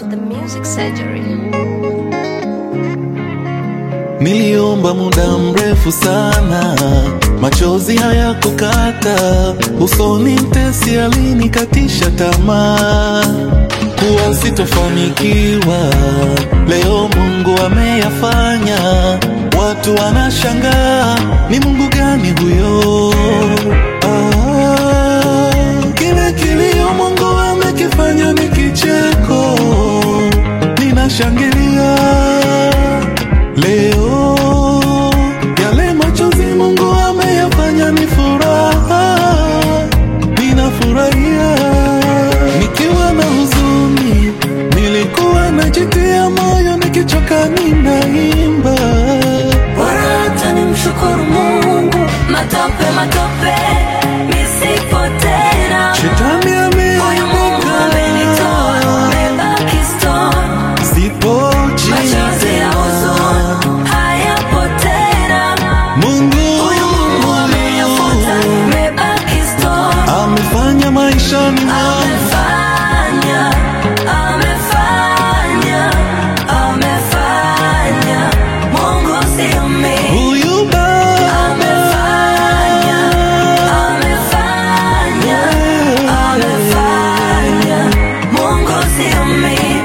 the music surgery. Niliomba muda mrefu sana, machozi hayakukata usoni, mtesi alinikatisha tamaa kuwa sitofanikiwa. Leo Mungu ameyafanya, watu wanashangaa, ni Mungu gani huyo? Ah, kile kilio Mungu amekifanya ni kicheko, ninashangilia Leo yale machozi Mungu ameyafanya ni furaha, ninafurahia. Nikiwa na huzuni, nilikuwa najitia moyo, nikichoka ninaimba. Bora hata nimshukuru Mungu, matope matope nisipo tena. Shetani Huyu Mungu amenitoa, nimebaki stone. sipo Machozi ya huzuni hayapo tena. Mungu Huyu Mungu ameyafuta, nimebaki stone. amefanya maishani mwangu Amefanya, amefanya, amefanya. Mungu sio mimi. huyu Baba Amefanya, amefanya, amefanya. Mungu sio mimi.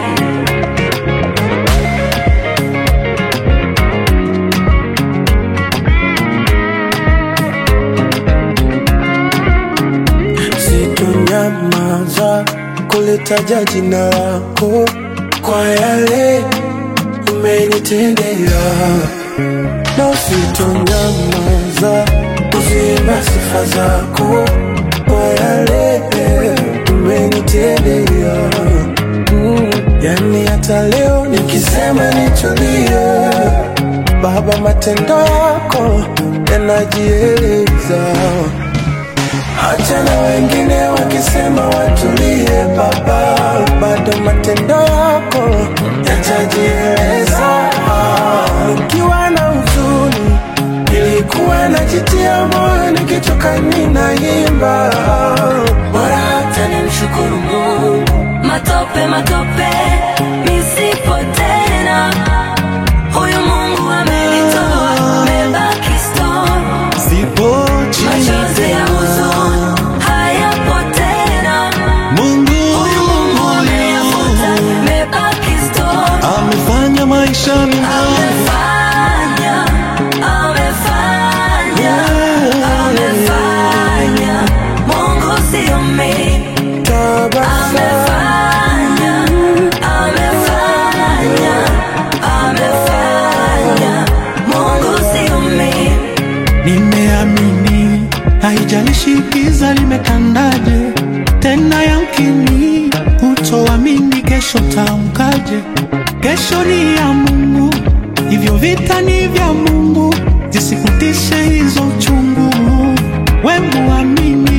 Sitonyamaza kulitaja jina lako kwa yale umenitendea, na sitonyamaza kuziimba sifa zako kwa yale umenitendea. Mm, yani hata leo nikisema nitulie, Baba, matendo yako yanajieleza Acha na wengine wakisema watulie, Baba, bado matendo yako yatajieleza. Nikiwa na huzuni, nilikuwa najitia moyo, nikichoka ninaimba. Bora hata nimshukuru Mungu. Matope matope nisipo tena. Huyu Mungu amenitoa, nimebaki stone. sipo Machozi ya huzuni hayapo tena. Mungu Huyu Mungu ameyafuta, nimebaki stone. amefanya maishani mwangu Amefanya, amefanya, amefanya. Mungu sio mimi. Tabasamu Amefanya, amefanya, amefanya. Mungu sio mimi. Nimeamini, haijalishi giza limetandaje, tena yamkini utoamini kesho taamkaje. Kesho ni ya Mungu, hivyo vita ni vya Mungu, zisikutishe hizo chungu. We muamini,